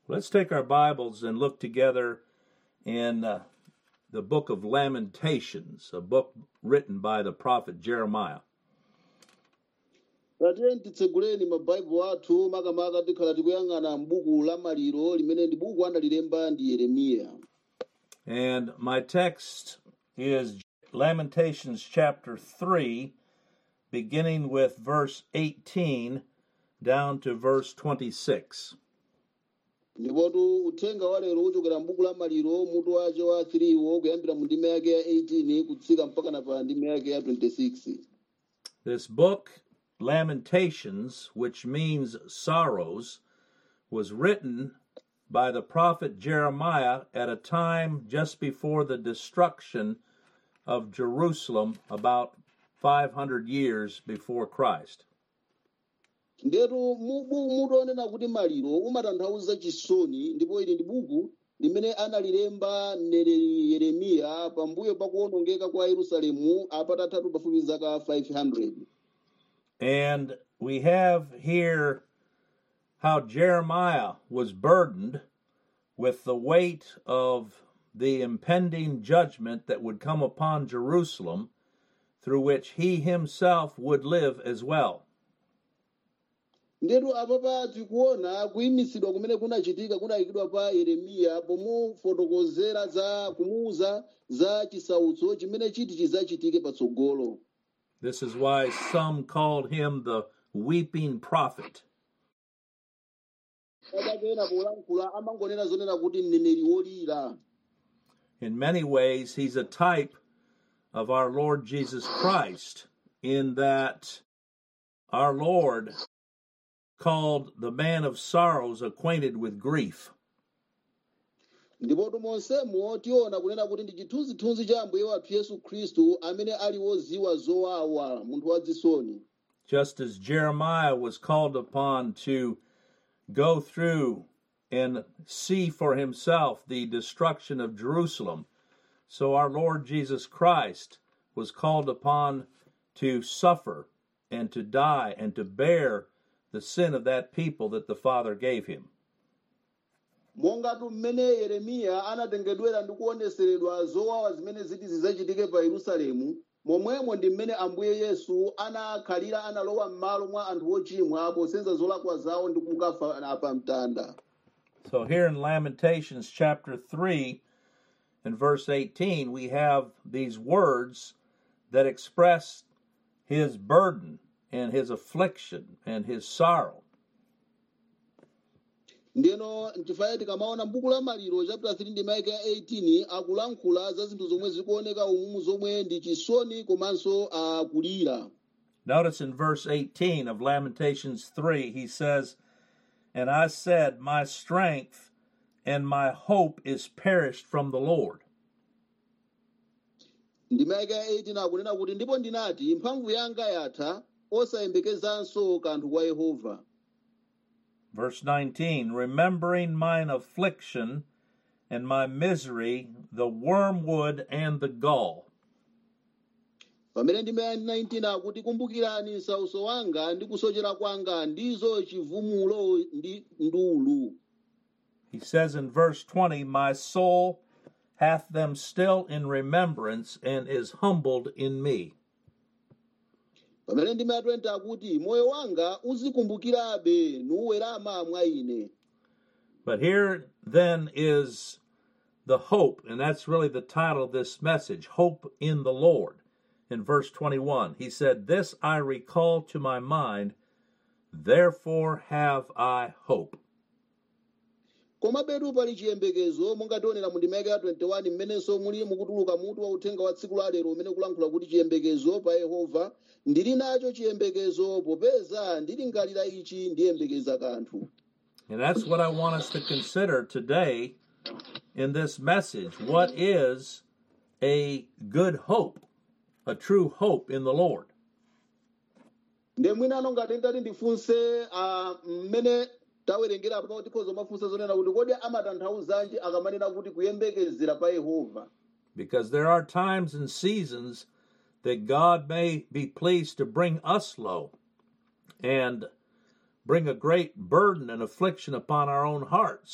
Let's take our Bibles and look together in uh, the book of Lamentations, a book written by the prophet Jeremiah. tatiyeni titseguleni mabaibulo athu makamaka tikhala tikuyang'ana m'buku la maliro limene ndi buku analilemba ndi yeremiya And my text is Lamentations chapter 3, beginning with verse 18 down to verse 26. ndipotu uthenga wa lero uchokera m'buku la maliro mutu wace wa 3 wo kuyambira mu ndime yake ya 18 kutsika mpaka na pa ndime yake ya 26 This book, Lamentations, which means sorrows, was written by the prophet Jeremiah at a time just before the destruction of Jerusalem, about 500 years before Christ. ndetu mu buku mutonena kuti maliro umatanthauza chisoni ndipo ili ndi buku limene analilemba mneneri yeremiya pambuyo pa kuwonongeka kwa yerusalemu apatatatu pafupi zaka 500 And we have here how Jeremiah was burdened with the weight of the impending judgment that would come upon Jerusalem, through which he himself would live as well. ndetu apapa tikuona kuyimisidwa kumene kunachitika kunayikidwa pa yeremiya pomufotokozera za kumuuza za chisautso chimene chiti chizachitike patsogolo This is why some called him the weeping prophet. adakena polankhula amangonena zonena kuti mneneri wolira In many ways, he's a type of our Lord Jesus Christ, in that our Lord called the man of sorrows acquainted with grief. ndipotu monsemo tiona kunena kuti ndi chithunzithunzi cha ambuye wathu yesu khristu amene ali woziwa zowawa munthu wazisoni Just as Jeremiah was called upon to go through and see for himself the destruction of Jerusalem, so our Lord Jesus Christ was called upon to suffer and to die and to bear the sin of that people that the Father gave him. mongatu mmene yeremiya anatengedwera ndi kuoneseredwa zowawa zimene ziti zizachitike pa yerusalemu momwemo ndi mmene ambuye yesu anakhalira analowa m'malo mwa anthu ochimwa posenza zolakwa zawo ndi kukafa pa mtanda So here in Lamentations chapter 3 and verse 18, we have these words that express his burden and his affliction and his sorrow. ndeno nchifukwa tikamaona m'buku la maliro chapter 3 ndi maike ya 18 akulankhula za zinthu zomwe zikuoneka umumu zomwe ndi chisoni komanso akulira Notice in verse 18 of Lamentations 3, he says, And I said, My strength and my hope is perished from the Lord. ndi maike ya 18 akunena kuti ndipo ndinati mphamvu yanga yatha osayembekezanso kanthu kwa yehova Verse 19, Remembering mine affliction and my misery, the wormwood and the gall. pamene ndi maike 19 akuti kumbukirani nsauso wanga ndi kusochera kwanga ndizo chivumulo ndi ndulu He says in verse 20, My soul hath them still in remembrance and is humbled in me. pamene ndi maike 20 akuti moyo wanga uzikumbukirabe nuwerama mwa ine But here then is the hope, and that's really the title of this message Hope in the Lord. In verse 21, he said, This I recall to my mind, therefore have I hope. koma betu pali chiyembekezo monga tionera mu ndima ya 21 mmenenso muli mukutuluka mutu wa uthenga wa tsiku la lero umene kulankhula kuti chiyembekezo pa yehova ndili nacho chiyembekezo popeza ndilingalira ichi ndiyembekeza kanthu And that's what I want us to consider today in this message. What is a good hope, a true hope in the Lord? nde mwinano ngati ndati ndifunse ah, mmene tawerengera apa tikhoza mafunsa zonena kuti kodi amatanthauzanji akamanena kuti kuyembekezera pa yehova Because there are times and seasons that God may be pleased to bring us low and bring a great burden and affliction upon our own hearts.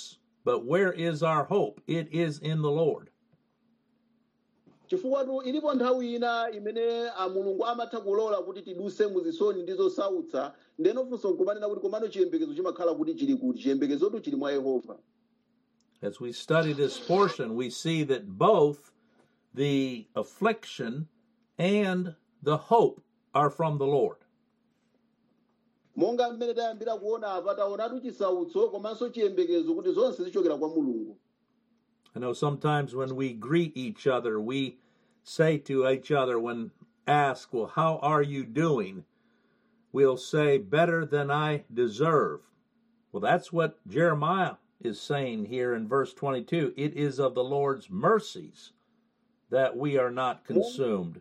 But where is our hope? It is in the Lord. chifukwa ilipo nthawi ina imene a mulungu amatha kulola kuti tiduse muzisoni ndi zosautsa ndeno funso nkumanena kuti komano chiyembekezo chimakhala kuti chili kuti chiyembekezotu chili mwa yehova As we study this portion, we see that both the affliction and the hope are from the Lord. monga mmene tayambira kuona apa taonatu chisautso komanso chiyembekezo kuti zonse zichokera kwa mulungu I know sometimes when we greet each other, we say to each other when asked, Well, how are you doing? We'll say, Better than I deserve. Well, that's what Jeremiah is saying here in verse 22. It is of the Lord's mercies that we are not consumed.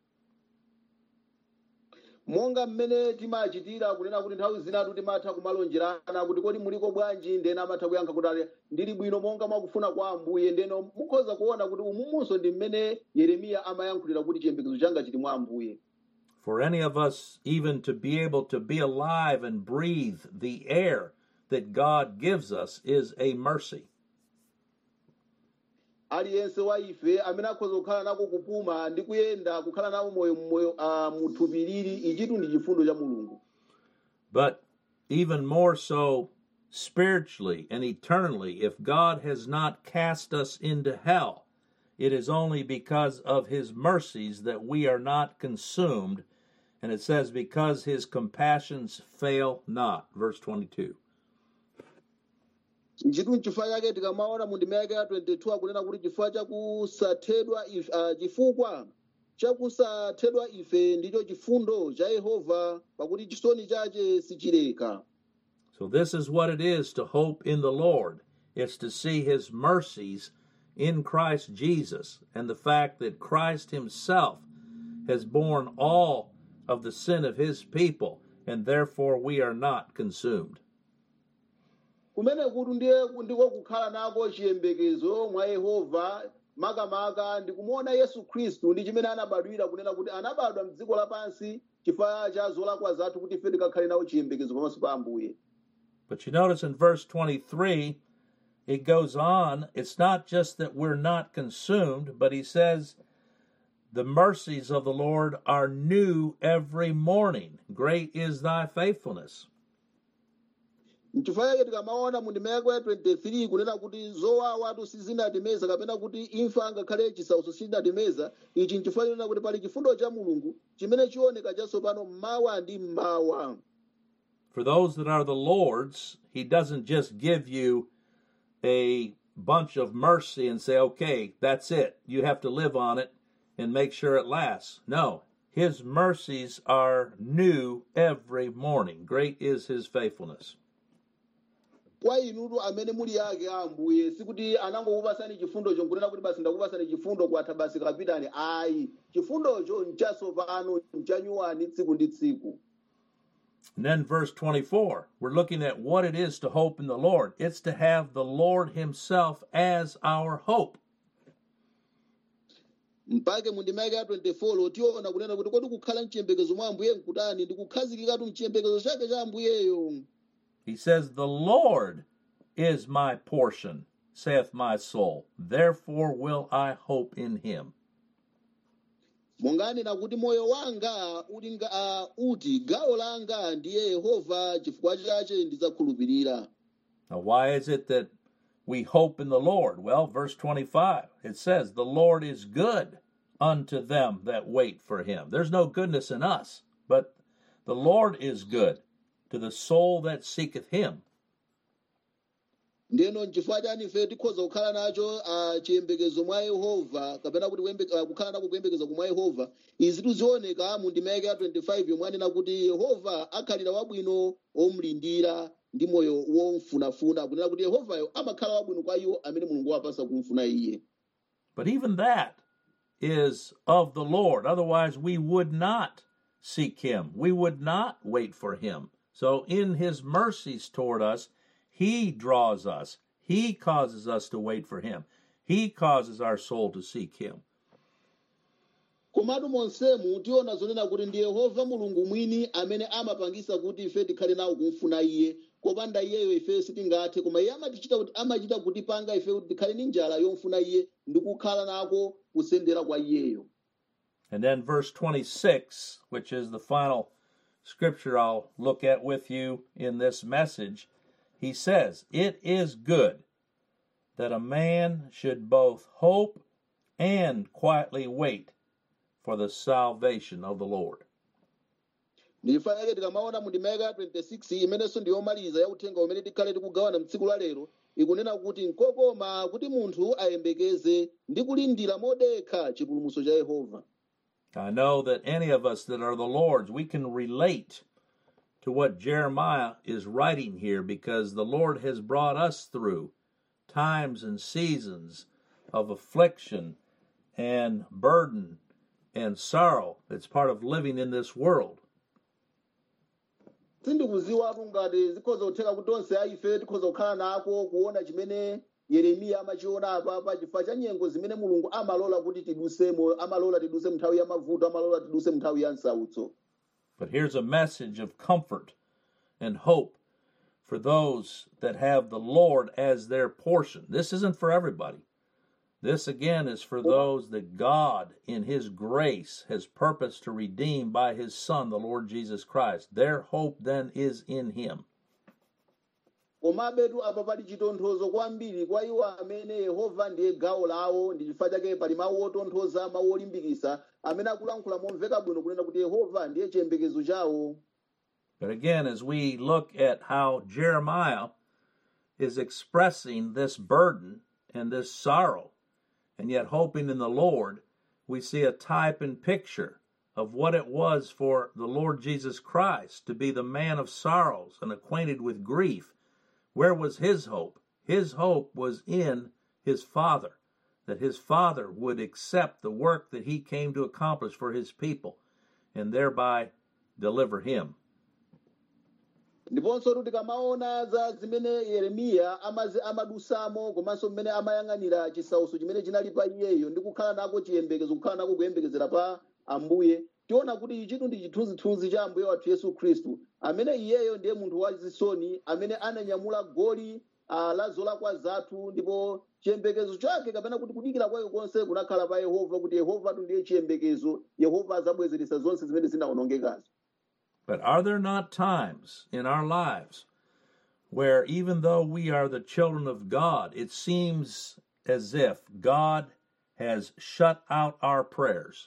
monga mmene timachitira kunena kuti nthawi zinatu timatha kumalonjerana kuti kodi muliko bwanji ndena amatha kuyankha kuti ali ndili bwino monga mwakufuna kwa ambuye ndeno mukhoza kuona kuti umumunso ndi mmene yeremiya amayankhulira kuti chiyembekezo changa chili mwa ambuye For any of us, even to be able to be alive and breathe the air that God gives us, is a mercy. aliyense wa ife amene akhoza kukhala nako kupuma ndi kuyenda kukhala nawo moyo moyo uh, muthupi lili ichitu ndi chifundo cha mulungu But even more so spiritually and eternally, if God has not cast us into hell, it is only because of his mercies that we are not consumed. And it says, because his compassions fail not. Verse 22. nchitu nchifukwa chake tikamaona mu ndima yake ya 22 akunena kuti chifukwa chakusathedwa ife uh, chifukwa chakusathedwa ife ndicho chifundo cha yehova pakuti chisoni chache sichileka So, this is what it is to hope in the Lord. It's to see his mercies in Christ Jesus and the fact that Christ himself has borne all of the sin of his people, and therefore we are not consumed. kumene kuti ndiye ndiko kukhala nako chiyembekezo mwa yehova makamaka ndikumuona yesu khristu ndi chimene anabadwira kunena kuti anabadwa mdziko lapansi chifukwa cha zolakwa zathu kuti ife tikakhale nawo chiyembekezo pamaso pa ambuye But you notice in verse 23, it goes on. It's not just that we're not consumed, but he says, The mercies of the Lord are new every morning. Great is thy faithfulness. nchifukwa chake tikamaona mu ndima yake ya 23 kunena kuti zowawatu sizinatimeza kapena kuti imfa ngakhale chisautso sichinatimeza ichi nchifukwa chonena kuti pali chifundo cha mulungu chimene chioneka chatsopano mmawa ndi mmawa For those that are the Lord's, he doesn't just give you a bunch of mercy and say, okay, that's it. You have to live on it and make sure it lasts. No, his mercies are new every morning. Great is his faithfulness. kwa inutu amene muli ake a ambuye sikuti anangokupasani chifundocho nkunena kuti basi ndakupasani chifundo kwatha basi kapitani ayi chifundocho nchatsopano nchanyuwani tsiku ndi tsiku And then verse 24, we're looking at what it is to hope in the Lord. It's to have the Lord himself as our hope. mpake mu ndima yake ya 24 tiona kunena kuti kodi kukhala mchiyembekezo mwa ambuye nkutani ndi kukhazikikatu mchiyembekezo chake cha ambuyeyo He says, The Lord is my portion, saith my soul. Therefore will I hope in him. monganena kuti moyo wanga uli nga uh, uti gawo langa ndiye yehova chifukwa chache ndidzakhulupirira Now, why is it that we hope in the Lord? Well, verse 25, it says, The Lord is good unto them that wait for him. There's no goodness in us, but the Lord is good to the soul that seeketh him. ndeno nchifukwa chani ife tikhoza kukhala nacho uh, chiyembekezo mwa yehova kapena kuti kuyembe- uh, kukhala nako kuyembekeza kumwa yehova izi tizioneka mu ndima yake ya 25 yomwe anena kuti yehova akhalira wabwino omulindira ndi moyo womfunafuna kunena kuti yehovayo amakhala wabwino kwa iwo amene mulungu wapasa kumfuna iye But even that is of the Lord. Otherwise, we would not seek him. We would not wait for him. So, in his mercies toward us, he draws us. He causes us to wait for him. He causes our soul to seek him. komatu monsemu tiona zonena kuti ndi yehova mulungu mwini amene amapangisa kuti ife tikhale nawo kumfuna iye kopanda iyeyo ifeyo sitingathe koma iye amatichita kuti amachita kutipanga ife kuti tikhale ndi njala yomfuna iye ndi kukhala nako kusendera kwa iyeyo And then verse 26, which is the final scripture I'll look at with you in this message, he says, It is good that a man should both hope and quietly wait for the salvation of the Lord. ndifanake tikamaona mu ndimeka 26 imenenso ndiyomaliza ya uthenga umene tikhale tikugawana mtsiku la lero ikunena kuti nkokoma kuti munthu ayembekeze ndi kulindira modekha chipulumutso cha yehova I know that any of us that are the Lord's, we can relate to what Jeremiah is writing here because the Lord has brought us through times and seasons of affliction and burden and sorrow. It's part of living in this world. sindikuziwatu ngati zikhoza kutheka kuti onse aife tikhoza kukhala nako kuona chimene yeremiya amachiona apapa chifukwa cha nyengo zimene mulungu amalola kuti tidusemo amalola tiduse mnthawi ya mavuto amalola tiduse mnthawi ya msautso But here's a message of comfort and hope for those that have the Lord as their portion. This isn't for everybody. This again is for those that God, in His grace, has purposed to redeem by His Son, the Lord Jesus Christ. Their hope then is in Him. komabetu apa pali chitonthozo kwambiri kwa iwo amene yehova ndiye gawo lawo ndi chifukwa chake pali mawu otonthoza mawu olimbikitsa amene akulankhula momveka bwino kunena kuti yehova ndiye chiyembekezo chawo But again, as we look at how Jeremiah is expressing this burden and this sorrow, and yet hoping in the Lord, we see a type and picture of what it was for the Lord Jesus Christ to be the man of sorrows and acquainted with grief. Where was his hope? His hope was in his Father, that his Father would accept the work that he came to accomplish for his people and thereby deliver him. ndiponso kuti tikamaona za zimene yeremiya amazi- amadusamo komanso mmene amayang'anira chisautso chimene chinali pa iyeyo ndi kukhala nako chiyembekezo kukhala nako kuyembekezera pa ambuye tiona kuti ichitu ndi chithunzithunzi cha ambuye wathu yesu khristu amene iyeyo ndiye munthu wachisoni amene ananyamula goli ah, la zolakwa zathu ndipo chiyembekezo chake kapena kuti kudikira kwake konse kunakhala pa yehova kuti yehova tu ndiye chiyembekezo yehova azabwezeretsa zonse zimene zinawonongekazo But are there not times in our lives where, even though we are the children of God, it seems as if God has shut out our prayers?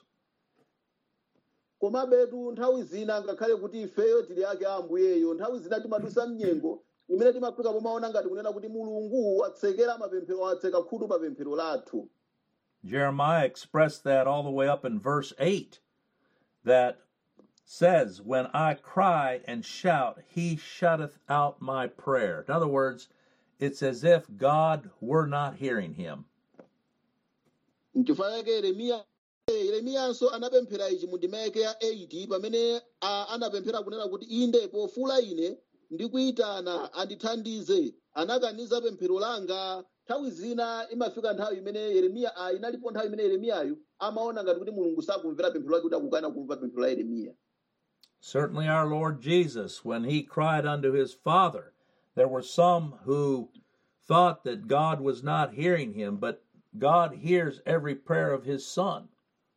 komabetu nthawi zina ngakhale kuti ifeyo tili ake a ambuyeyo nthawi zina timadusa mnyengo imene timafika pomaona ngati kunena kuti mulungu watsekera mapemphero watseka khutu pa pemphero lathu Jeremiah expressed that all the way up in verse 8 that says, When I cry and shout, he shutteth out my prayer. In other words, it's as if God were not hearing him. nchifukwa chake yeremiya yeremiyanso anapemphera ichi mu ndima yake ya 8 pamene a- anapemphera kunena kuti inde pofula ine ndikuyitana andithandize anakaniza pemphero langa nthawi zina imafika nthawi imene yeremiya ah, inalipo nthawi imene yeremiyayo amaona ngati kuti mulungu sakumvera pemphero lake kuti akukana kumva pemphero la yeremiya Certainly, our Lord Jesus, when he cried unto his Father, there were some who thought that God was not hearing him, but God hears every prayer of his Son.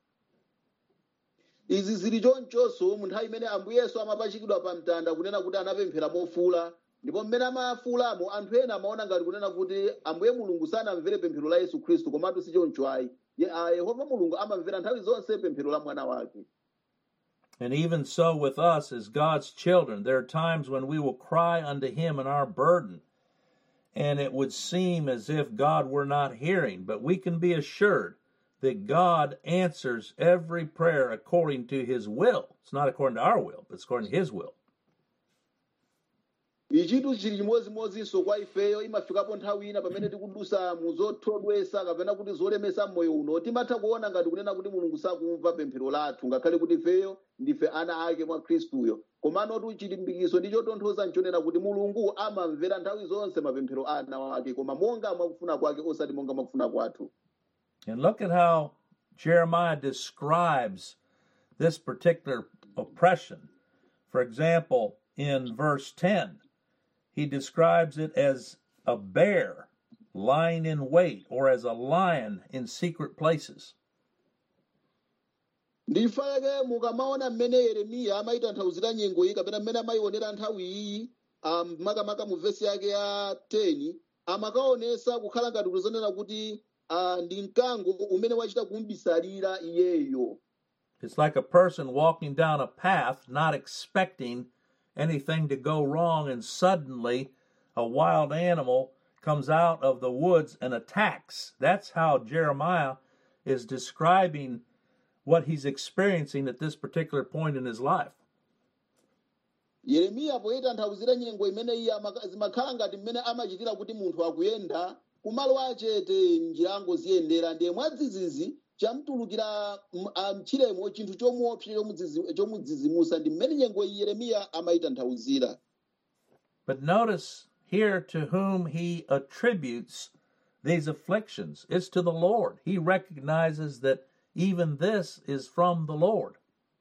izi zili chonchonso mu nthawi imene ambuyeso amapachikidwa pa mtanda kunena kuti anapemphera mofula ndipo mmene amafulamo anthu ena amaona ngati kunena kuti ambuye mulungu sanamvere pemphero la yesu khristu komatu si choncho ayi Ye- ah, yehova mulungu amamvera nthawi zonse pemphero la mwana wake And even so, with us as God's children, there are times when we will cry unto him in our burden, and it would seem as if God were not hearing, but we can be assured that God answers every prayer according to his will. It's not according to our will, but it's according to his will. ichitu chili chimodzimodzinso kwa ifeyo imafikapo nthawi ina pamene tikudusa mu zothodwesa kapena kuti zolemesa mmoyo uno timatha kuona ngati kunena kuti mulungu sakumva pemphero lathu ngakhale kuti ifeyo ndife ana ake mwa khristuyo komanotu chilimbikiso ndi chotonthoza nchonena kuti mulungu amamvera nthawi zonse mapemphero a ana ake koma monga mwakufuna kwake osati monga mwakufuna kwathu And look at how Jeremiah describes this particular oppression. For example, in verse 10, he describes it as a bear lying in wait or as a lion in secret places. ndifake mukamaona mmene yeremiya amayitanthauzira nyengo iyi kapena mmene amayionera nthawi iyi um, makamaka mu vesi yake ya 10 amakaonesa kukhala ngati kuzonena kuti uh, ndi mkango umene wachita kumbisalira iyeyo It's like a person walking down a path not expecting anything to go wrong, and suddenly a wild animal comes out of the woods and attacks. That's how Jeremiah is describing what he's experiencing at this particular point in his life. yeremiya poyitanthauzira nyengo imene iye amaka- zimakhala ngati mmene amachitira kuti munthu akuyenda kumalo achete njirango ziyendera ndiye mwadzidzidzi chamtulukira m- ah, mchiremo chinthu chomuopsa chomudzizi- chomudzizimusa ndi mmene nyengo iyi yeremiya amayitanthauzira But notice here to whom he attributes these afflictions. It's to the Lord. He recognizes that even this is from the Lord.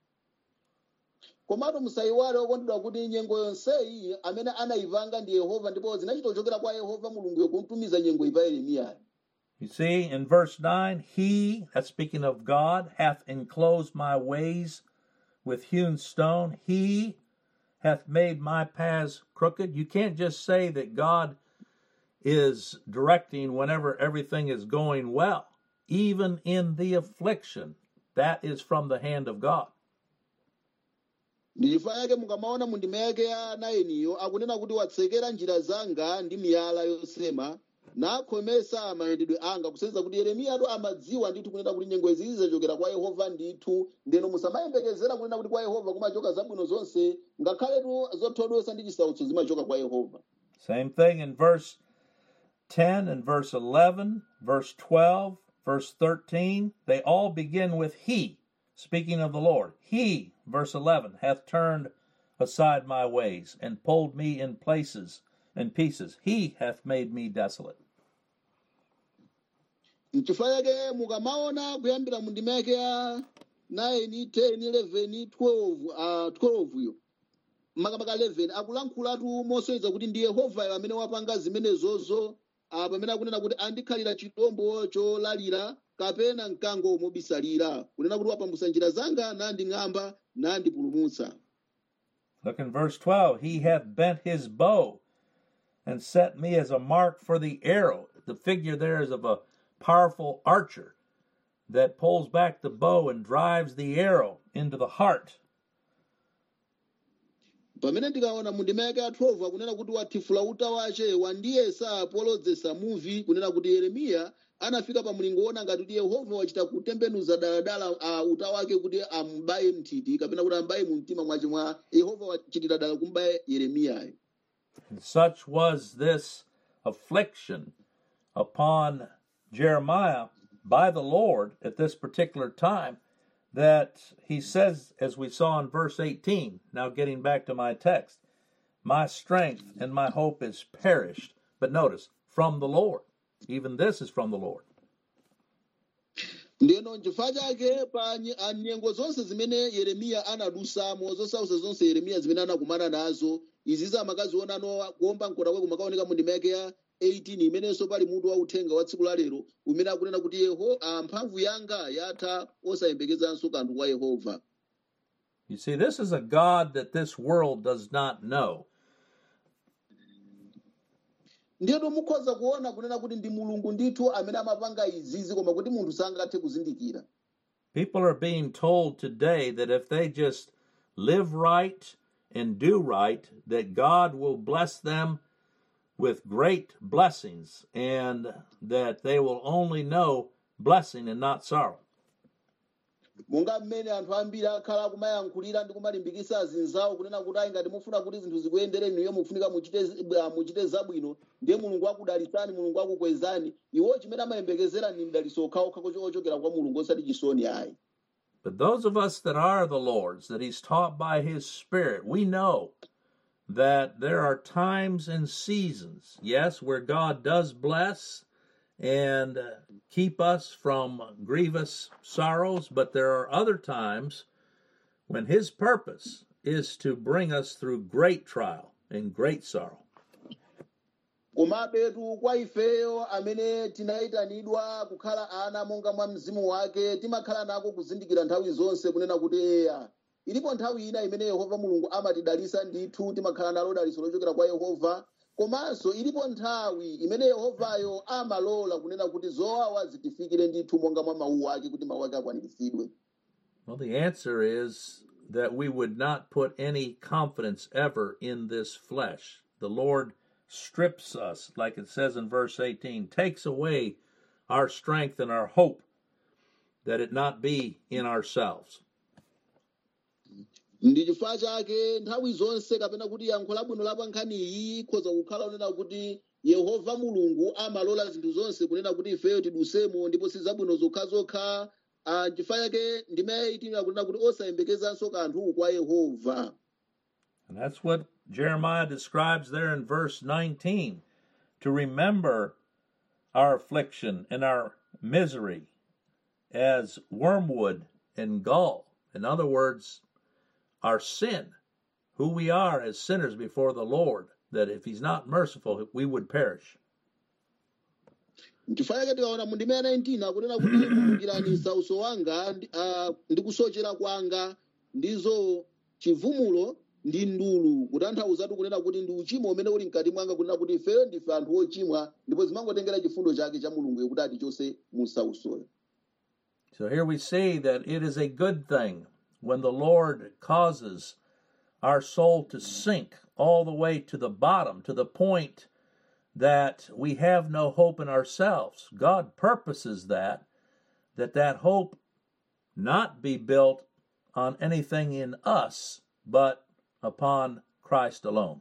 komatu musayiwale okondedwa kuti nyengo yonseyi amene anayipanga ndi yehova ndipo zinachita kuchokera kwa yehova mulunguyo kumtumiza nyengo iyi pa yeremiyayo You see, in verse 9, He, that's speaking of God, hath enclosed my ways with hewn stone. He hath made my paths crooked. You can't just say that God is directing whenever everything is going well. Even in the affliction, that is from the hand of God. ndi chifukwa yake mukamaona mu ndima yake ya 9 akunena kuti watsekera njira zanga ndi miyala yosema nakhomesa mayendedwe anga kusenzera kuti yeremiyatu amadziwa ndithu kunena kuti nyengo izi zachokera kwa yehova ndithu ndeno musamayembekezera kunena kuti kwa yehova kumachoka zabwino zonse ngakhaletu zothodwesa ndi chisautso zimachoka kwa yehova Same thing in verse 10 and verse 11, verse 12, verse 13. They all begin with He, speaking of the Lord. He, verse 11, hath turned aside my ways and pulled me in places and pieces. He hath made me desolate. mchifukwa yake mukamaona kuyambira mu ndima yake ya 9 10 11 12 uh, 12 yo makamaka 11 akulankhulatu mosonyeza kuti ndi yehovayo amene wapanga zimenezozo uh, pamene akunena kuti andikhalira chitombo cholalira kapena mkango mobisalira kunena kuti wapambusa njira zanga nanding'amba nandipulumutsa Look in verse 12. He hath bent his bow and set me as a mark for the arrow. The figure there is of a powerful archer that pulls back the bow and drives the arrow into the heart. pamene ndikaona mu ndima yake ya 12 akunena kuti wathifula uta wace wandiyesa polodzesa muvi kunena kuti yeremiya anafika pa mlingo wona ngati kuti yehova wachita kutembenuza daladala uh, uta wake kuti ambaye mthiti kapena kuti ambaye mu mtima mwace mwa yehova wachitira dala kumbaye yeremiyayo And such was this affliction upon Jeremiah by the Lord at this particular time that he says, as we saw in verse 18, now getting back to my text, my strength and my hope is perished. But notice, from the Lord. Even this is from the Lord. ndeno nchifukwa chake pa nye- a nyengo zonse zimene yeremiya anadusamo zosausa zonse yeremiya zimene anakumana nazo izi zamakaziona kuomba mkota kwe kumakaoneka mu ndima yake ya 18 imenenso pali mutu wa uthenga wa tsiku la lero umene akunena kuti yeho ah, mphamvu yanga yatha osayembekezanso kanthu kwa yehova You see, this is a God that this world does not know. ndiyeto mukhoza kuona kunena kuti ndi mulungu ndithu amene amapanga izizi koma kuti munthu sangathe kuzindikira People are being told today that if they just live right and do right, that God will bless them with great blessings and that they will only know blessing and not sorrow. monga mmene anthu ambiri akhala akumayankhulira ndi kumalimbikitsa azinzawo kunena kuti ayi ngati mufuna kuti zinthu zikuyendere inuyo mufunika muchite ah, muchite zabwino ndiye mulungu akudalitsani mulungu akukwezani iwo chimene amayembekezera ni mdalitso okhaokha ochokera kwa mulungu osati chisoni ayi But those of us that are the Lord's, that He's taught by His Spirit, we know that there are times and seasons, yes, where God does bless and uh, keep us from grievous sorrows, but there are other times when His purpose is to bring us through great trial and great sorrow. komabetu kwa ifeyo amene tinayitanidwa kukhala ana monga mwa mzimu wake timakhala nako kuzindikira nthawi zonse kunena kuti eya ilipo nthawi ina imene yehova mulungu amatidalisa ndithu timakhala nalo daliso lochokera kwa yehova komanso ilipo nthawi imene yehovayo amalola kunena kuti zowawa zitifikire ndithu monga mwa mawu ake kuti mawu ake akwaniritsidwe Well, the answer is that we would not put any confidence ever in this flesh. The Lord strips us, like it says in verse 18, takes away our strength and our hope, that it not be in ourselves. ndi chifukwa chake nthawi zonse kapena kuti yankho labwino la pa nkhani iyi ikhoza kukhala kunena kuti yehova mulungu amalola zinthu zonse kunena kuti ifeyo tidusemo ndipo si zabwino zokhazokha Ah, chifukwa chake ndimayitimira kunena kuti osayembekezanso kanthu kwa yehova And that's what Jeremiah describes there in verse 19 to remember our affliction and our misery as wormwood and gall. In other words, our sin, who we are as sinners before the Lord, that if He's not merciful, we would perish. chifukwa chake tikaona mu ndime ya 19 akunena kuti kumbukirani nsauso wanga ndi- ah, ndi kusochera kwanga ndizo chivumulo ndi ndulu kutanthauzatu kunena kuti ndi uchimo umene uli mkati mwanga kunena kuti ifeyo ndife anthu ochimwa ndipo zimangotengera chifundo chake cha mulungu kuti atichose mu nsausoyo So here we see that it is a good thing when the Lord causes our soul to sink all the way to the bottom, to the point that we have no hope in ourselves. God purposes that, that that hope not be built on anything in us, but upon Christ alone.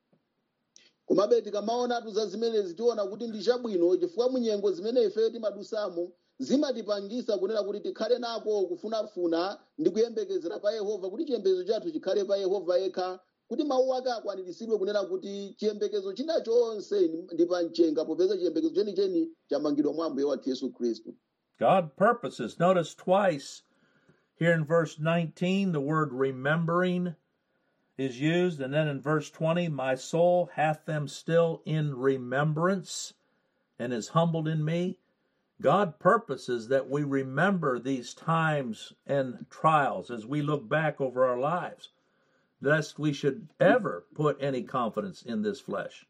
komabe tikamaonatu za zimenezi tiona kuti ndi chabwino chifukwa munyengo zimene ifeyo timadusamo zimatipangisa kunena kuti tikhale nako kufunafuna ndi kuyembekezera pa yehova kuti chiyembekezo chathu chikhale pa yehova yekha kuti mawu ake akwaniritsidwe kunena kuti chiyembekezo china chonse ndi pa mchenga popeza chiyembekezo chenicheni chamangidwa mwa ambuye wathu yesu khristu God purposes. Notice twice here in verse 19 the word remembering is used, and then in verse 20, my soul hath them still in remembrance and is humbled in me. God purposes that we remember these times and trials as we look back over our lives, lest we should ever put any confidence in this flesh.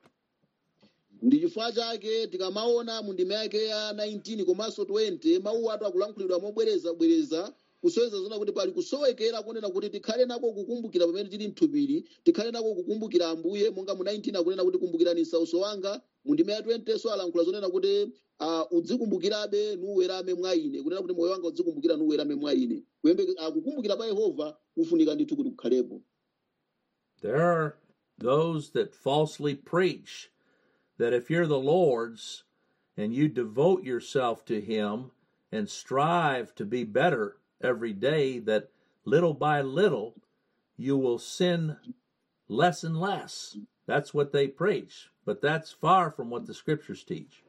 ndi chifukwa chake tikamaona mu ndime yake ya 19 komanso 20 mawu atu akulankhulidwa mobwerezabwereza kusoweza zona kuti pali kusowekera kunena kuti tikhale nako kukumbukira pamene tili mthupiri tikhale nako kukumbukira ambuye monga mu 19 akunena kuti kumbukirani nsauso wanga mu ndime ya 20 so alankhula zonena kuti uh, udzikumbukirabe nuwerame mwa ine kunena kuti moyo wanga udzikumbukira nuwerame mwa ine Kuyembe- ah, kukumbukira pa yehova kufunika ndithu kuti kukhalepo There are those that falsely preach that if you're the Lord's and you devote yourself to Him and strive to be better every day, that little by little you will sin less and less. That's what they preach. But that's far from what the scriptures teach.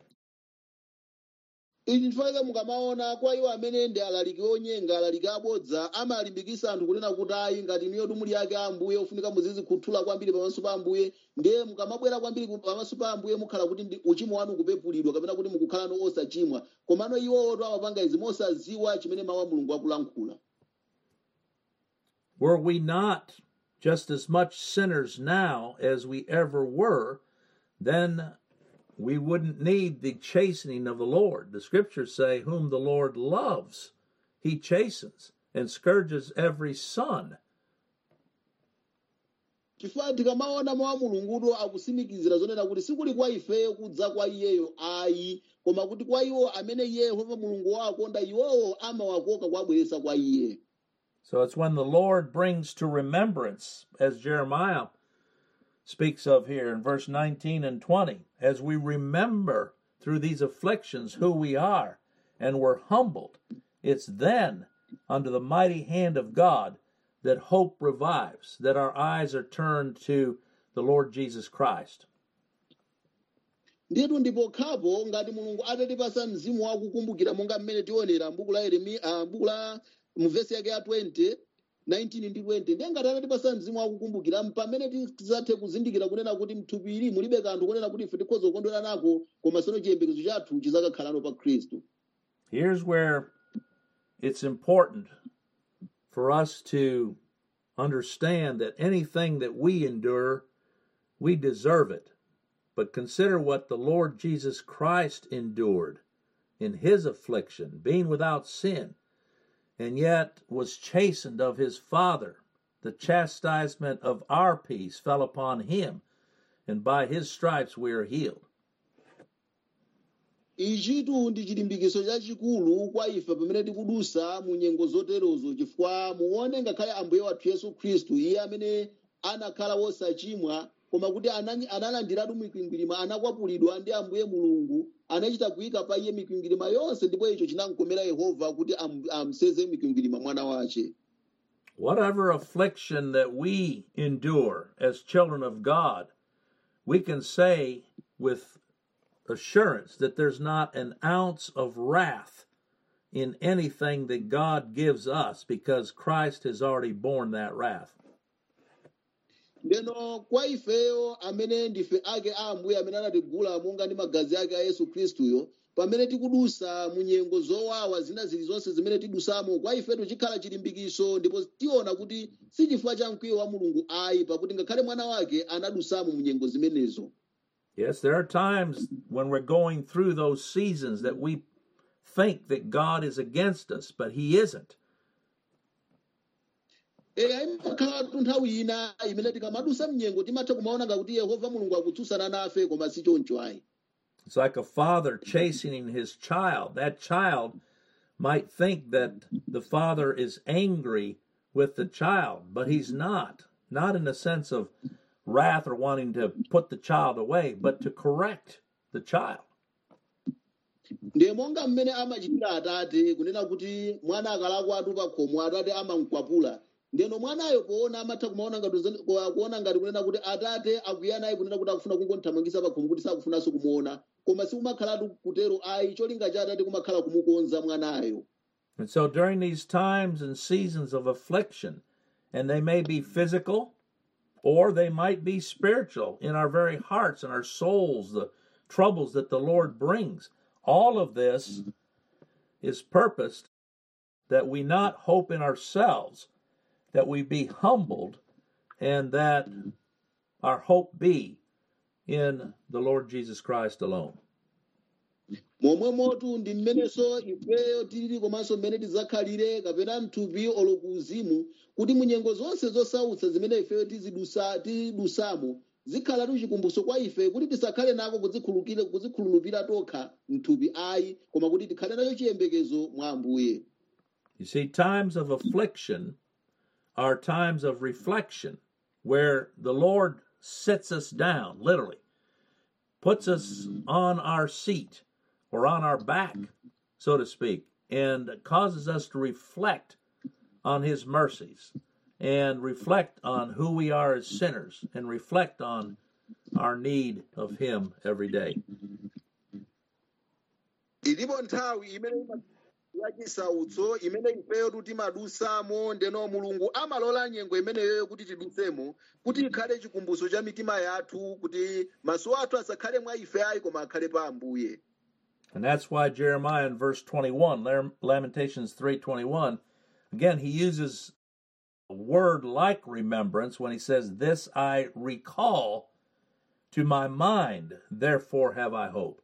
ichi chifukwa mukamaona kwa iwo amene ndi alaliki onyenga alaliki abodza amalimbikisa anthu kunena kuti ayi ngati niyo tumuli yake ambuye ofunika muzizikhuthula kwambiri pamaso pa ambuye ndiye mukamabwera kwambiri ku- pamaso pa ambuye mukhala kuti ndi uchimo wanu kupepulidwa kapena kuti mukukhalano osachimwa komano iwowo amapanga izi mosaziwa chimene mawu a mulungu akulankhula Were we not just as much sinners now as we ever were, then we wouldn't need the chastening of the Lord. The scriptures say, Whom the Lord loves, he chastens and scourges every son. chifukwa tikamaona mawu a mulungudo akusimikizira zonena kuti sikuli kwa ifeyo kudza kwa iyeyo ayi koma kuti kwa iwo amene iye yehova mulungu wakonda iwowo amawakoka kuwabweretsa kwa iye So it's when the Lord brings to remembrance, as Jeremiah speaks of here in verse 19 and 20, as we remember through these afflictions who we are and we're humbled, it's then under the mighty hand of God that hope revives, that our eyes are turned to the Lord Jesus Christ. ndiyetu ndipo khapo ngati mulungu atatipasa mzimu wakukumbukira monga mmene tionera mbuku la yeremiya ah, mbuku la mu vesi yake ya 20 19 ndi 20 ndiye ngati atatipasa mzimu wakukumbukira pamene tidzathe kuzindikira kunena kuti mthupiri mulibe kanthu kunena kuti ife tikhoza kukondwera nako koma sono chiyembekezo chathu chizakakhalano pa khristu Here's where it's important for us to understand that anything that we endure, we deserve it. But consider what the Lord Jesus Christ endured in his affliction, being without sin, and yet was chastened of his Father. The chastisement of our peace fell upon him, and by his stripes we are healed. ichitu ndi chilimbikitso chachikulu kwa ife pamene tikudusa mu nyengo zoterozo chifukwa muone ngakhale ambuye wathu yesu khristu iye amene anakhala wosachimwa koma kuti anani- analandiratu mikwingwirima anakwapulidwa ndi ambuye mulungu anachita kuyika pa iye mikwingwirima yonse ndipo icho chinamkomera yehova kuti am- amseze mikwingwirima mwana wace Whatever affliction that we endure as children of God, we can say with assurance that there's not an ounce of wrath in anything that God gives us because Christ has already borne that wrath. ndeno kwa ifeyo amene ndife ake a ambuye amene anatigula monga ndi magazi ake a yesu khristuyo pamene tikudusa mu nyengo zowawa zina zilizonse zimene tidusamo kwa ifetu chikhala chilimbikitso ndipo tiona kuti si chifukwa cha mkwiyo wa mulungu ayi pakuti ngakhale mwana wake anadusamo mu nyengo zimenezo Yes, there are times when we're going through those seasons that we think that God is against us, but He isn't. eya imakhalatu nthawi ina imene tikamadusa mnyengo timatha kumaona ngakuti yehova mulungu akutsutsana nafe koma si choncho ayi It's like a father chastening his child. That child might think that the father is angry with the child, but he's not. Not in the sense of wrath or wanting to put the child away, but to correct the child. ndiye monga mmene amachitira atate kunena kuti mwana akalakwa atu pa khomo atate amamkwapula ndeno mwanayo poona amatha kumaona ngati zen- ku- kuona ngati kunena kuti atate akwiya naye kunena kuti akufuna kungothamangisa pa khomo kuti sakufunanso kumuona koma sikumakhalatu kutero ayi cholinga cha atate kumakhala kumukonza mwanayo And so during these times and seasons of affliction, and they may be physical or they might be spiritual in our very hearts and our souls, the troubles that the Lord brings, all of this is purposed that we not hope in ourselves, that we be humbled, and that our hope be in the Lord Jesus Christ alone. momwe motu ndi mmenenso ifeyo tilili komanso mmene tidzakhalire kapena mthupi olo kuuzimu kuti munyengo zonse zosautsa zimene ifeyo tizidusa tidusamo zikhalatu chikumbutso kwa ife kuti tisakhale nako kuzikhulukira- kuzikhululupira tokha mthupi ayi koma kuti tikhale nacho chiyembekezo mwa ambuye You see, times of affliction are times of reflection where the Lord sits us down, literally, puts us on our seat or on our back, so to speak, and causes us to reflect on His mercies and reflect on who we are as sinners and reflect on our need of Him every day. ilipo nthawi imene yachisautso imene ifeyo timadusamo ndeno mulungu amalola nyengo imeneyoyo kuti tidusemo kuti ikhale chikumbutso cha mitima yathu kuti maso athu asakhale mwa ife ayi koma akhale pa ambuye And that's why Jeremiah in verse 21, Lam- Lamentations 3:21, again he uses a word like remembrance when he says, "This I recall to my mind, therefore have I hope."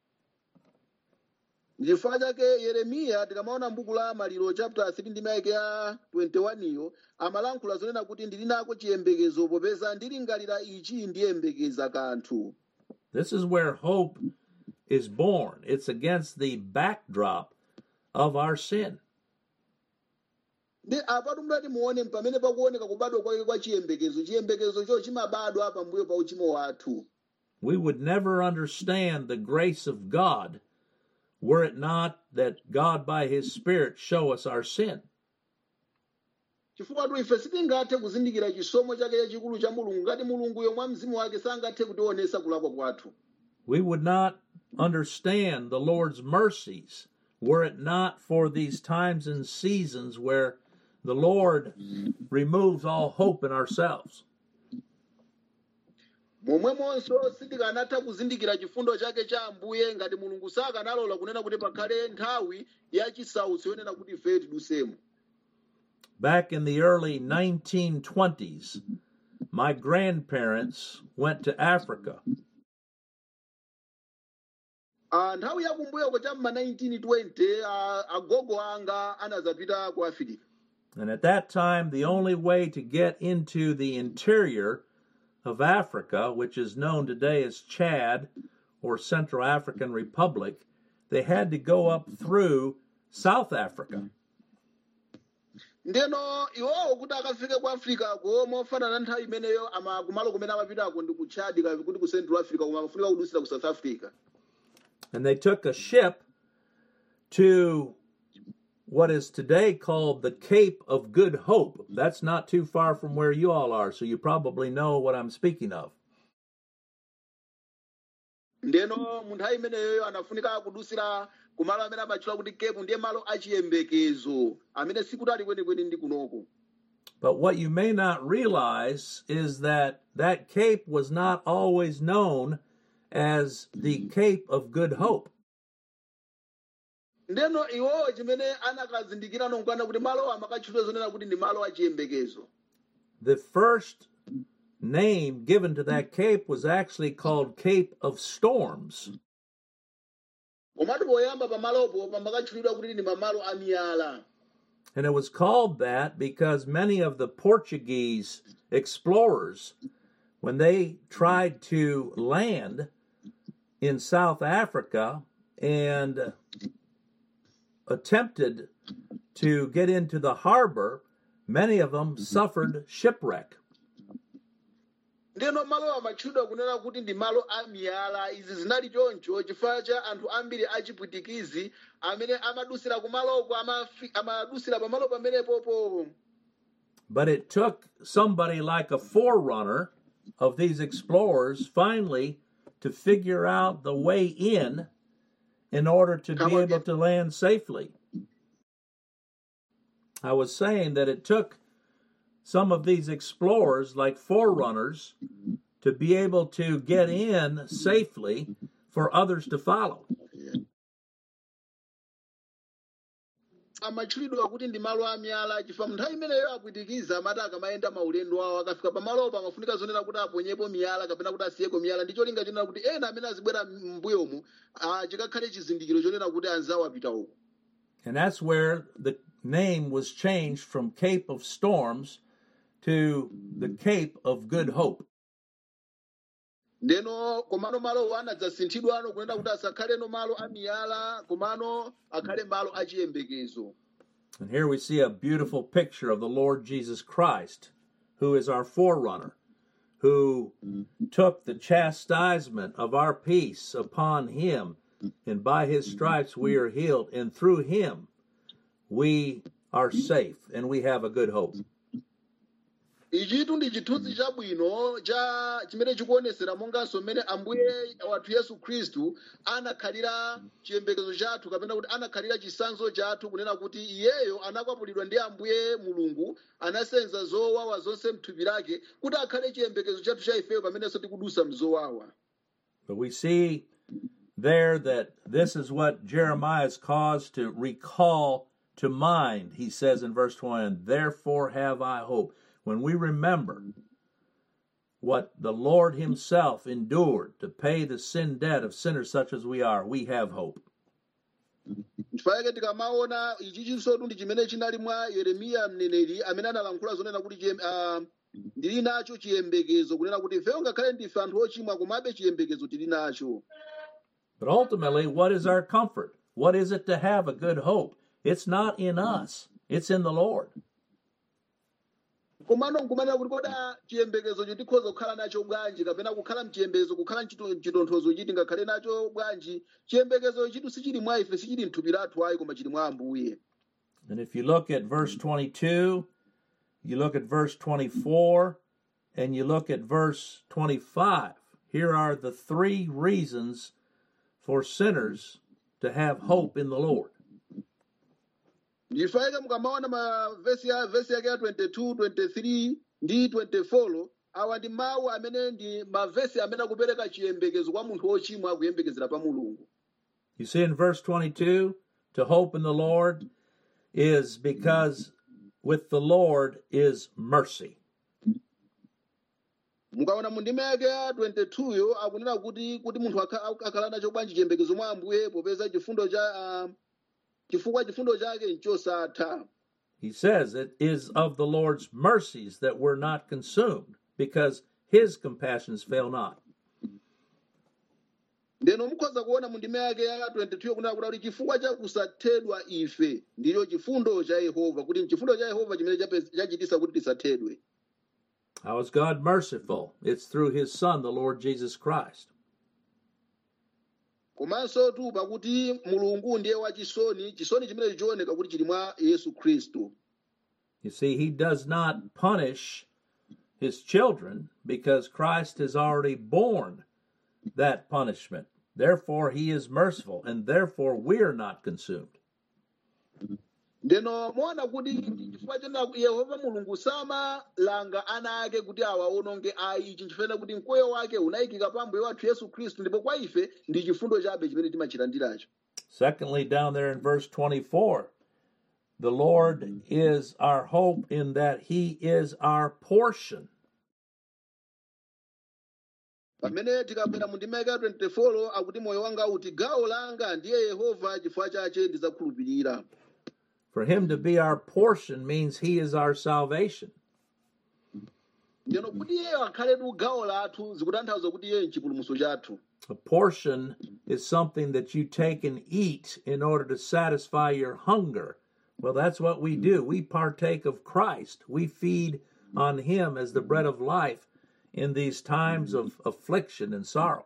chifukwa chake yeremiya tikamaona m'buku la maliro chapter 3 ndi maike ya 21 iyo amalankhula zonena kuti ndili nako chiyembekezo popeza ndilingalira ichi ndiyembekeza kanthu This is where hope is born. It's against the backdrop of our sin. ndi apatu mdati muone pamene pakuoneka kubadwa kwake kwa chiyembekezo chiyembekezocho chimabadwa pambuyo pa uchimo wathu We would never understand the grace of God were it not that God by his spirit show us our sin. chifukwa tu ife sitingathe kuzindikira chisomo chake chachikulu cha mulungu ngati mulunguyo mwa mzimu wake sangathe kutionesa kulakwa kwathu We would not understand the Lord's mercies were it not for these times and seasons where the Lord removes all hope in ourselves. momwemonso sitikanatha kuzindikira chifundo chake cha ambuye ngati mulungu sakanalola kunena kuti pakhale nthawi yachisautso yonena kuti ife tidusemo Back in the early 1920s, my grandparents went to Africa. Ah, nthawi yakumbuyoko cha mma 1920 ah, agogo anga anazapita ku afirika And at that time, the only way to get into the interior of Africa, which is known today as Chad or Central African Republic, they had to go up through South Africa. ndeno iwowo kuti akafike ku afrikako mofanana nthawi imeneyo ama kumalo kumene amapitako ndi ku chad kapi kuti ku central africa koma amafunika kudusira ku south africa And they took a ship to what is today called the Cape of Good Hope. That's not too far from where you all are, so you probably know what I'm speaking of. ndeno mu nthawi imeneyo anafunika kudusira kumalo amene amatchula kuti kepu ndiye malo achiyembekezo amene sikutali kwenikweni ndi kunoko But what you may not realize is that that cape was not always known as the Cape of Good Hope. ndeno iwowo chimene anakazindikira nonkana kuti malo amakatchulidwa zonena kuti ndi malo achiyembekezo The first name given to that cape was actually called Cape of Storms. komatu poyamba pamalopo pamakatchulidwa kuti ndi mamalo amiyala And it was called that because many of the Portuguese explorers, when they tried to land in South Africa and attempted to get into the harbor, many of them suffered shipwreck. ndeno malo amatchulidwa kunena kuti ndi malo amiyala izi zinali choncho chifukwa cha anthu ambiri achipwitikizi amene amadusira kumaloko amafi- amadusira pamalo pamenepopo But it took somebody like a forerunner of these explorers finally to figure out the way in in order to Come be on, able get- to land safely. I was saying that it took some of these explorers, like forerunners, to be able to get in safely for others to follow. amatchulidwa kuti ndi malo amiyala chifukwa nthawi imeneyo apwitikiza amati akamayenda maulendo awo akafika pamalopo amafunika zonena kuti aponyepo miyala kapena kuti asiyeko miyala ndi cholinga chonena kuti ena amene azibwera m'mbuyomu ah, chikakhale chizindikiro chonena kuti anzawo apita uko And that's where the name was changed from Cape of Storms to the Cape of Good Hope. ndeno komano malowo anadzasinthidwano kunena kuti asakhaleno malo amiyala komano akhale malo achiyembekezo And here we see a beautiful picture of the Lord Jesus Christ, who is our forerunner, who took the chastisement of our peace upon him, and by his stripes we are healed, and through him we are safe and we have a good hope. ichitu ndi chithunzi chabwino cha chimene chikuonesera monganso mmene ambuye wathu yesu khristu anakhalira chiyembekezo chathu kapena kuti anakhalira chisanzo chathu kunena kuti iyeyo anakwapulidwa ndi ambuye mulungu anasenza zowawa zonse mthupi lake kuti akhale chiyembekezo chathu cha ifeyo pamenenso tikudusa mzowawa But we see there that this is what Jeremiah is caused to recall to mind. He says in verse 20, Therefore have I hope. When we remember what the Lord Himself endured to pay the sin debt of sinners such as we are, we have hope. chifukwa chake tikamaona ichi chinsotu ndi chimene chinali mwa yeremiya mneneri amene analankhula zonena kuti chiyem- ah, ndili nacho chiyembekezo kunena kuti ifeyo ngakhale ndife anthu ochimwa komabe chiyembekezo tili nacho But ultimately, what is our comfort? What is it to have a good hope? It's not in us, it's in the Lord. komano nkumanena kuti koda chiyembekezocho tikhoza kukhala nacho bwanji kapena kukhala mchiyembekezo kukhala mchito- mchitonthozo chiti ngakhale nacho bwanji chiyembekezo chitu sichili mwa ife sichili mthupi lathu ayi koma chili mwa ambuye And if you look at verse 22, you look at verse 24, and you look at verse 25, here are the three reasons for sinners to have hope in the Lord. ndifaika mukamaona mavesi ya vesi yake ya 22 23 ndi 24 awa ndi mawu amene ndi mavesi amene akupereka chiyembekezo kwa munthu wochimwa akuyembekezera pa mulungu You see in verse 22, to hope in the Lord is because with the Lord is mercy. mukaona mu ndima yake ya 22 yo akunena kuti kuti munthu akha- akhala nacho bwanji chiyembekezo mwa ambuye popeza chifundo cha ah, chifukwa chifundo chake nchosatha He says it is of the Lord's mercies that we're not consumed because his compassions fail not. ndeno mukhoza kuona mu ndima yake ya 22 kunena kuti kuti chifukwa cha kusathedwa ife ndicho chifundo cha yehova kuti mchifundo cha yehova chimene chape- chachitisa kuti tisathedwe How is God merciful? It's through his Son, the Lord Jesus Christ. komanso tu pakuti mulungu ndiye wachisoni chisoni chimene chioneka kuti chili mwa yesu khristu You see, he does not punish his children because Christ has already borne that punishment. Therefore, he is merciful, and therefore we're not consumed. ndeno muona kuti chifukwa chena yehova mulungu samalanga ana ake kuti awaononge ayi ichi nchifena kuti mkwiyo wake unayikika pa mbuye wathu yesu khristu ndipo kwa ife ndi chifundo chabe chimene timachilandiracho Secondly, down there in verse 24, the Lord is our hope in that he is our portion. pamene tikabwera mu ndima ya 24 akuti moyo wanga uti gawo langa ndiye yehova chifukwa chache ndizakhulupirira For him to be our portion means he is our salvation. ndeno kuti iyeyo akhaletu gawo lathu zikutanthauza kuti iyeyo nchipulumutso chathu A portion is something that you take and eat in order to satisfy your hunger. Well, that's what we do. We partake of Christ. We feed on him as the bread of life in these times of affliction and sorrow.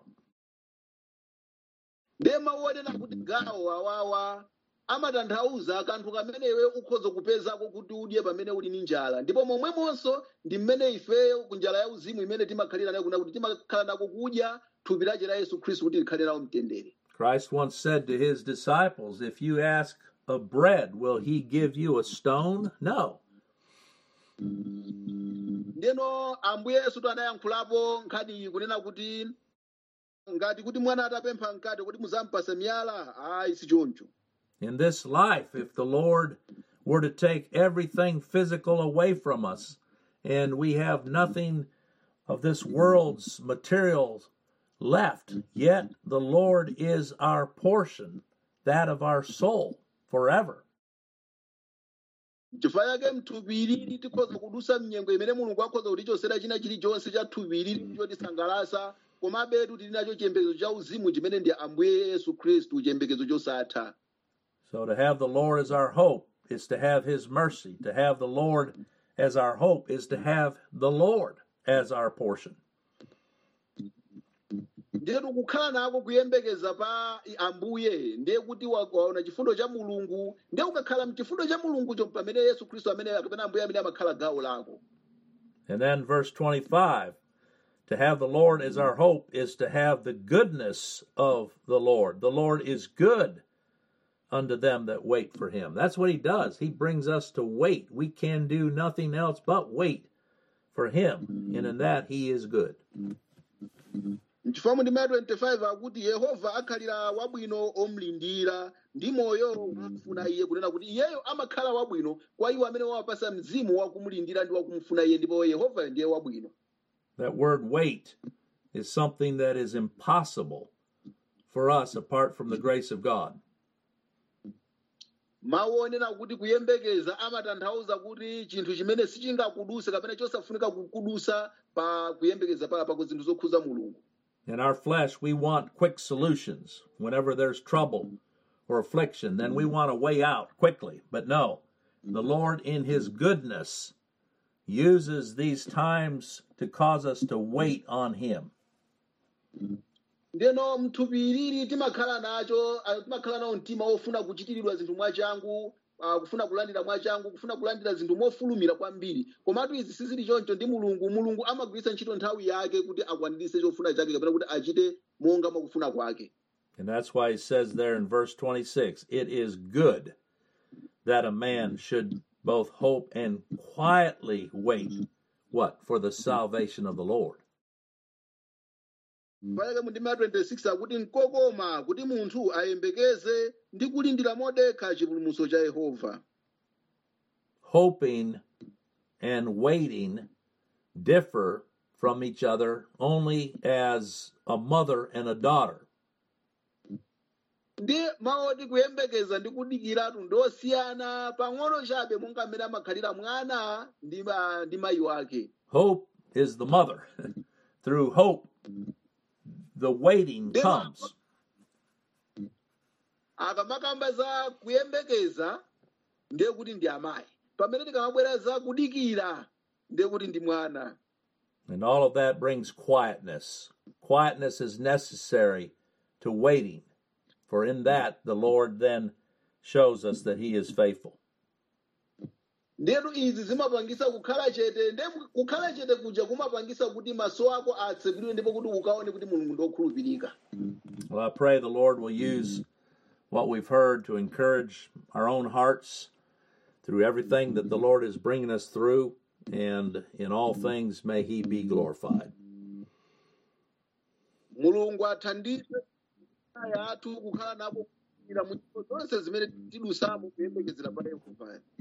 ndiye mawu onena kuti gawo awawa amatanthauza kanthu kamene iwe ukhoza kupezako kuti udye pamene uli ndi njala ndipo momwemonso ndi mmene ifeyo ku njala ya uzimu imene timakhalira nayo kuna kuti timakhala nako kudya thupi lache la yesu khristu kuti likhale nawo mtendere Christ once said to his disciples, If you ask of bread, will he give you a stone? No. ndeno ambuye yesu anayankhulapo nkhani iyi kunena kuti ngati kuti mwana atapempha mkate kuti muzampasa miyala ayi si choncho In this life, if the Lord were to take everything physical away from us and we have nothing of this world's materials left, yet the Lord is our portion, that of our soul, forever. chifukwa chake mthupi ilili tikhoza kudusa mnyengo imene mulungu akhoza kutichosera china chilichonse cha thupi ilili chotisangalasa komabetu tili nacho chiyembekezo cha uzimu chimene ndi ambuye yesu khristu chiyembekezo chosatha So to have the Lord as our hope is to have his mercy. To have the Lord as our hope is to have the Lord as our portion. ndiyetu kukhala nako kuyembekeza pa ambuye ndiye kuti wa- waona chifundo cha mulungu ndiye ukakhala mchifundo cha mulungucho pamene yesu khristu amene kapena ambuye amene amakhala gawo lako And then verse 25 to have the Lord as our hope is to have the goodness of the Lord. The Lord is good unto them that wait for him. That's what he does. He brings us to wait. We can do nothing else but wait for him. And in that he is good. mchifukwa mu ndima ya 25 akuti yehova akhalira wabwino omlindira ndi moyo wakufuna iye kunena kuti iyeyo amakhala wabwino kwa iwo amene wawapasa mzimu wakumulindira ndi wakumfuna iye ndipo yehova ndiye wabwino That word wait is something that is impossible for us apart from the grace of God. mawu onena kuti kuyembekeza amatanthauza kuti chinthu chimene sichingakuduse kapena chosafunika kukudusa pa kuyembekeza pa pa zinthu zokhuza mulungu In our flesh, we want quick solutions. Whenever there's trouble or affliction, then we want a way out quickly. But no, the Lord, in His goodness, uses these times to cause us to wait on Him. ndeno mthupi ilili timakhala nacho ah, timakhala nawo mtima wofuna kuchitiridwa zinthu mwachangu ah, kufuna kulandira mwachangu kufuna kulandira zinthu mofulumira kwambiri komatu izi sizili choncho ndi mulungu mulungu amagwiritsa ntchito nthawi yake kuti akwaniritse chofuna chake kapena kuti achite monga mwakufuna kwake And that's why He says there in verse 26 it is good that a man should both hope and quietly wait what for the salvation of the Lord. payake mu ndima 26 akuti nkokoma kuti munthu ayembekeze ndi kulindira modekha chipulumutso cha yehova Hoping and waiting differ from each other only as a mother and a daughter. ndi maoti kuyembekeza ndi kudikiratu ndosiyana pang'ono chabe monga mmene amakhalira mwana ndi ma- ndi mayi wake Hope is the mother. Through hope, the waiting Then- comes. akamakamba za kuyembekeza ndiye kuti ndi amayi pamene tikamabwera za kudikira ndiye kuti ndi mwana And all of that brings quietness. Quietness is necessary to waiting, for in that the Lord then shows us that He is faithful. ndetu izi zimapangisa kukhala chete nde kukhala chete kuja kumapangisa kuti maso ako atsekulire ndipo kuti ukaone kuti mulungu ndokhulupirika Well, I pray the Lord will use what we've heard to encourage our own hearts through everything that the Lord is bringing us through, and in all things may He be glorified. mulungu athandize aya athu kukhala napo kukhulupirira mu ntchito zonse zimene tidusamo kuyembekezera pa yehova